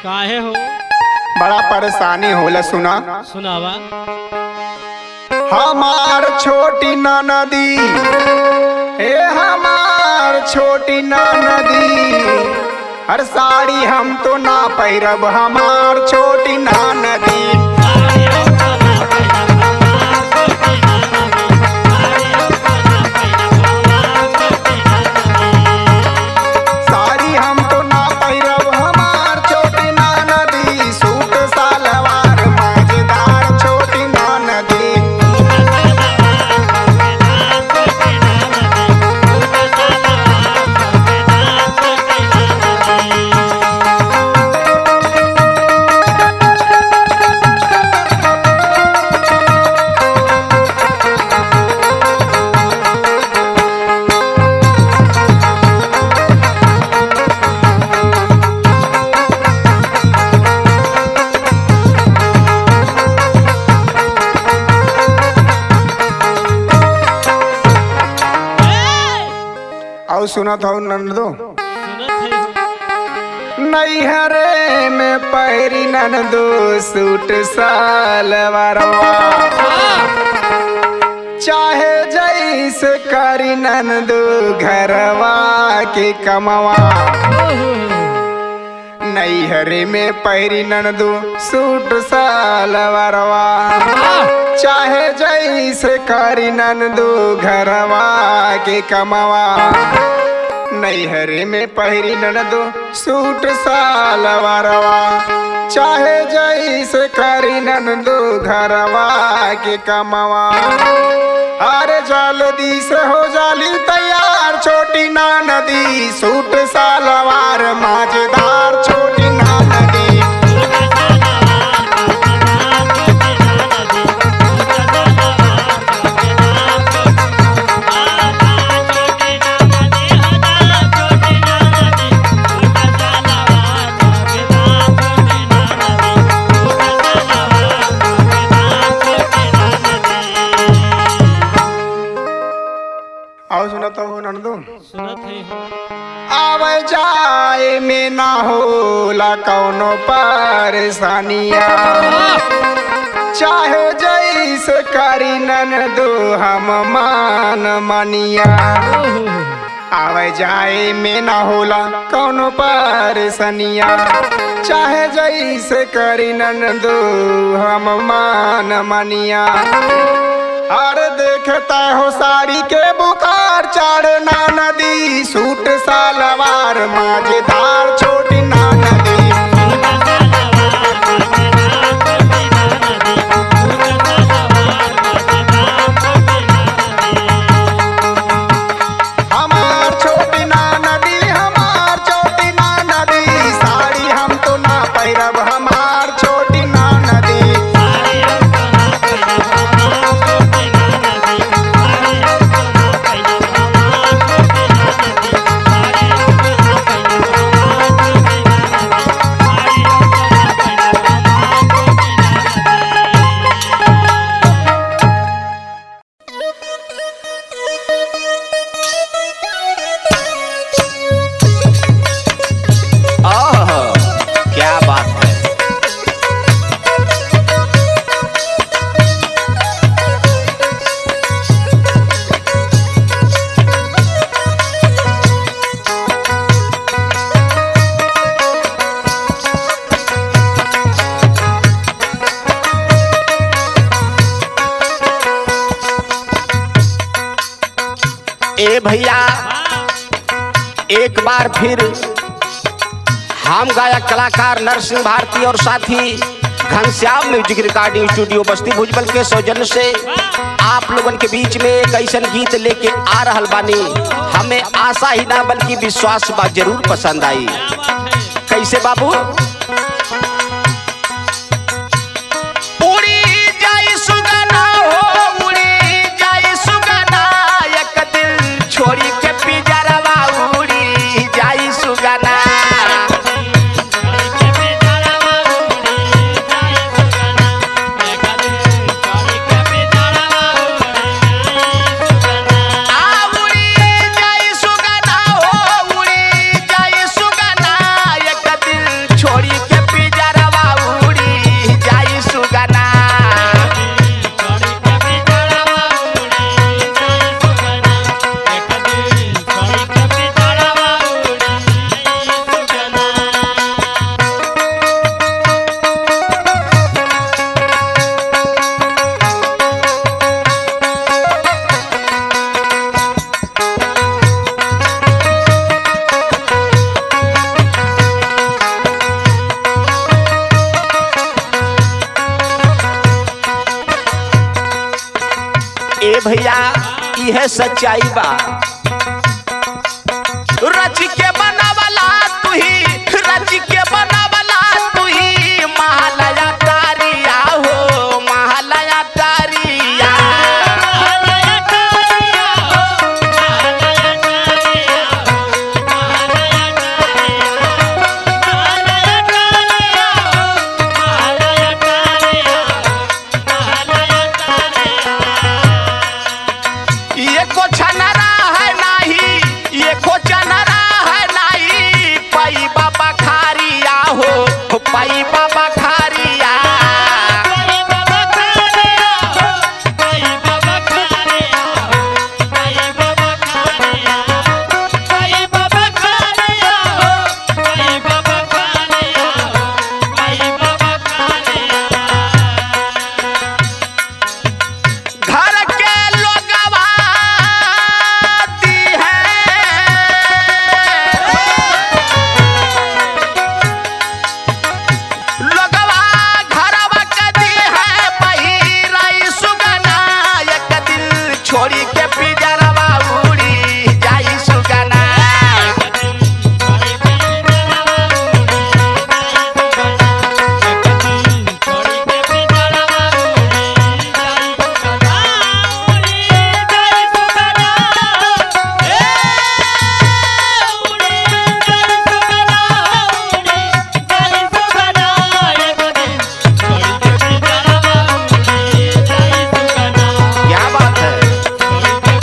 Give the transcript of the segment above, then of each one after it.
काहे हो बड़ा परेशानी होला सुना सुनावा हमार छोटी नदी हे हमार छोटी नदी हर साड़ी हम तो ना पैरब हमार छोटी नदी साड़ी हम तो ना पैरब हमार छोटी नदी सूट सलवार मजेदार छोटी नदी और सुनत हो नंदो सुनत है हो नैहरे में पैरी नंदो सूट सालवारवा चाहे जैसे करी नंदो घरवा के कमवा नैहरे में पैरी नंदो सूट सालवारवा चाहे जैसे करी नंदो घरवा के कमवा नैहरे में पहिरी ननदो सूट सालवारवा चाहे जैसे करी ननदो घरवा के कमवा अरे जल्दी से हो जाली तैयार छोटी ना नदी सूट सालवार मजेदार छोटी ना नदी और सुनता हो ननदो सुनत है हो आवे जाए में ना होला कौनो परेशानिया चाहे जैसे करी ननदो हम मान मनिया आवे जाए में ना होला कौनो परेशानिया चाहे जैसे करी ननदो हम मान मनिया हर देखता हो साड़ी के बुखार चढ़ना नदी सूट सलवार मजेदार छोटी ना नदी हमार छोटी ना नदी हमार छोटी ना नदी साड़ी हम तो ना पैरब हमार छोटी ना नदी आह, क्या बात है ए भैया एक बार फिर हम गायक कलाकार नरसिंह भारती और साथी Ghanshyam music recording studio Basti Bhujbal के सौजन्य से आप लोगन के बीच में एक ऐसा गीत लेके आ रहल बानी हमें आशा ही ना बल्कि विश्वास बा जरूर पसंद आई कैसे बाबू उड़ी जाई सुगना हो उड़ी जाई सुगना एक दिल छोड़ी के पिजरवा उड़ी जाई सुगना आ उड़ी जाई सुगना हो उड़ी जाई सुगना एक दिल छोड़ी भैया यह सच्चाई बा रच के बनावला तू ही रच के बनावला तू ही महालया तारिया हो महालया तारिया ये को छनरा है नाही ये को चनरा है नाही पाई बाबा खारिया हो पाई बाबा खारिया घर के लोगवा दी है लोगवा घरवा के दी है पहिराई सुगना एक दिल छोड़ी के पिजरवा उड़ी जाई सुगना क्या बात है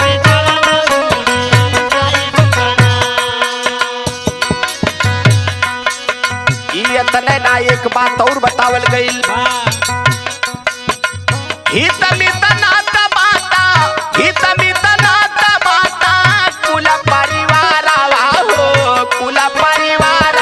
ई इतने ना एक बात और बतावल गईल हित मित नात बाता हित मित नात बाता कुल परिवार हो कुल परिवार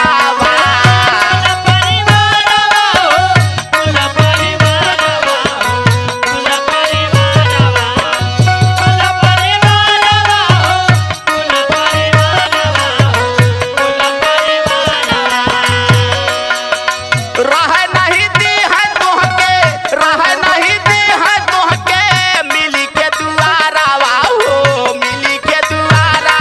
रह नहीं दी है तोहके रह नहीं दी है तोहके मिली के दुआरा हो मिली के दुआरा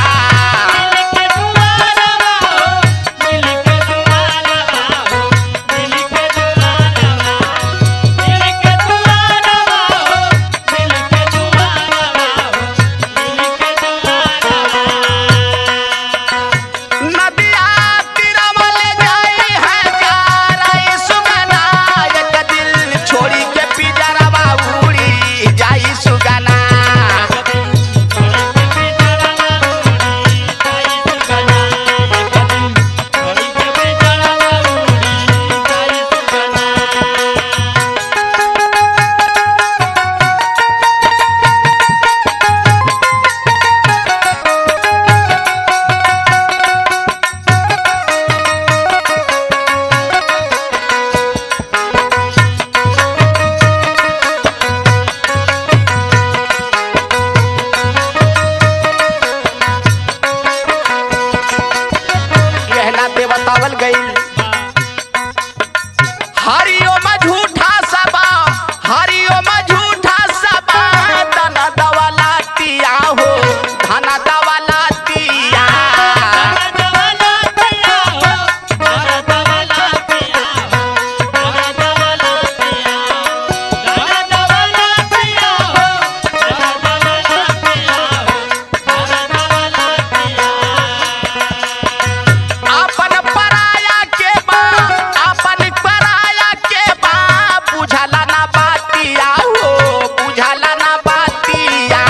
नदिया तीरवा ले जाई है जाराई सुगना एक दिल छोड़ी के पिजरवा उड़ी जाई सुगना यह नाते बतावल गईल हरिओ में झूठा सबा हरिओ में झूठा सबा धन दवाला तिया हो धन दवाला तिया अपन पराया के बा अपन पराया के बा बुझला ना बातिया हो बुझला ना बातिया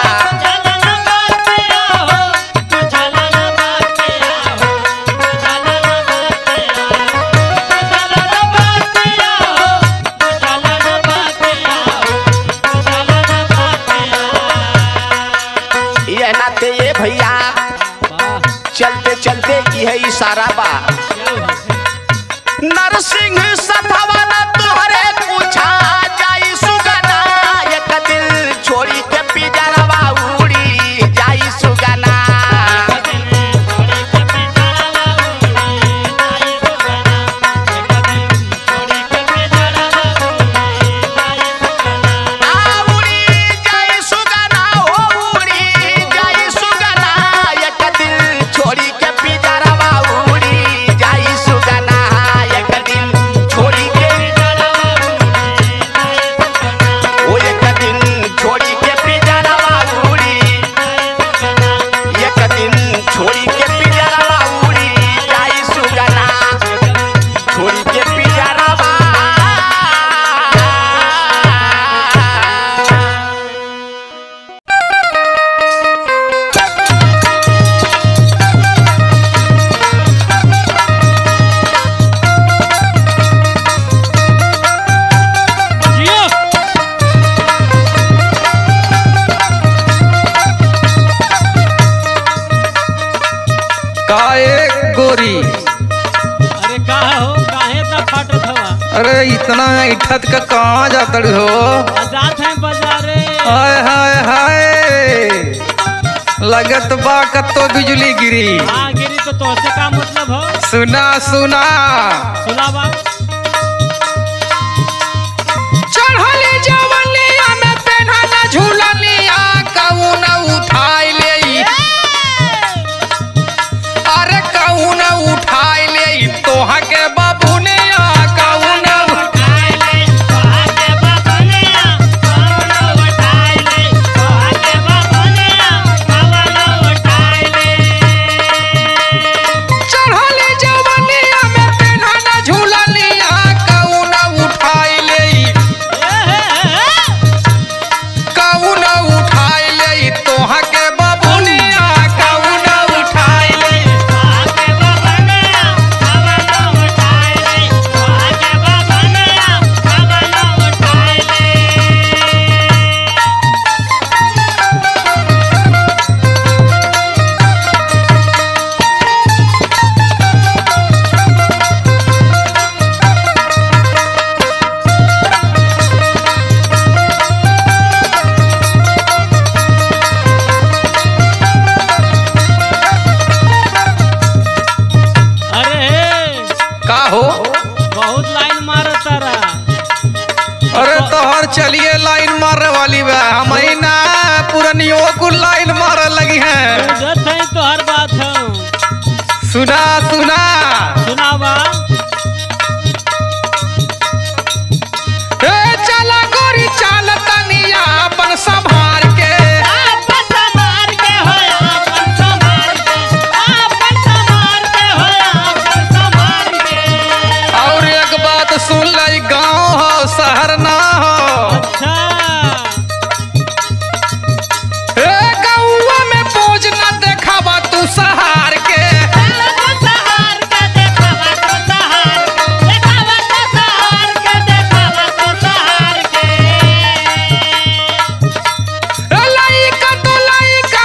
यह नाते ये भैया चलते चलते यह इशारा बा नरसिंह सथवन तोहरे पूछा जाई सुगना एक दिल छोड़ी के पिजरवा उड़ी जाई सुगना आ उड़ी जाई सुगना अरे इतना इठत का कहाँ जाता हो आजाद है बाजारे हाय हाय हाय लगत बा कत्तो बिजली गिरी हाँ गिरी तो तोहसे का मतलब हो सुना सुना सुनावा चढ़ली जवनिया में पेन्हला झूलनिया कौन उठाई ले अरे कौन उठाई ले तोहा के बाबू ने कौन चढ़ली जवनिया में पेन्हला झूलनिया कौन उठाई ले कौन उठाई ले तोहा के बाबू ने कौन उठाई ले अरे का हो बहुत लाइन मारो तारा अरे तोहर चलिए लाइन मारे वाली बा हम ही ना पुरनियों को लाइन मारे लगी हैं जत है तो हर बात है सुना सुना सुनावा ए चला गोरी चाल तनिया अपन संभार के और एक बात सुन ली गांव हो शहर ना हो अच्छा ए गौवा में पोज न देखावा तू सहार के ए लइका तो लइका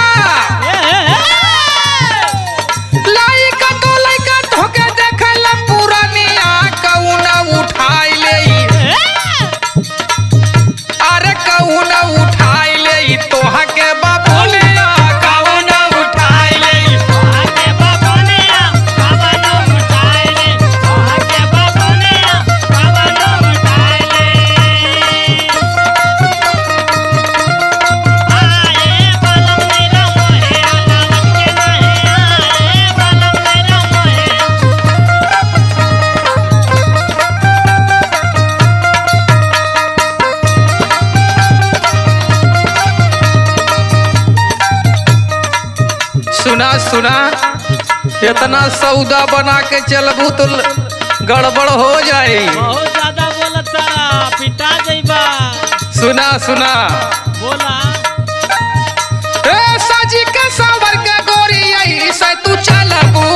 लइका तो लइका धोके देखला पुरानिया कौन उठाई ले अरे कौन उठाई ले तोहा के बाबू ने कौन उठाई ले सुना सुना इतना सौदा बना के चलबू तो ल- गड़बड़ हो जाए बहुत ज्यादा बोलत तारा पिटा जइबा सुना सुना बोला ए साजी के सावर के गोरी आई से तू चलबू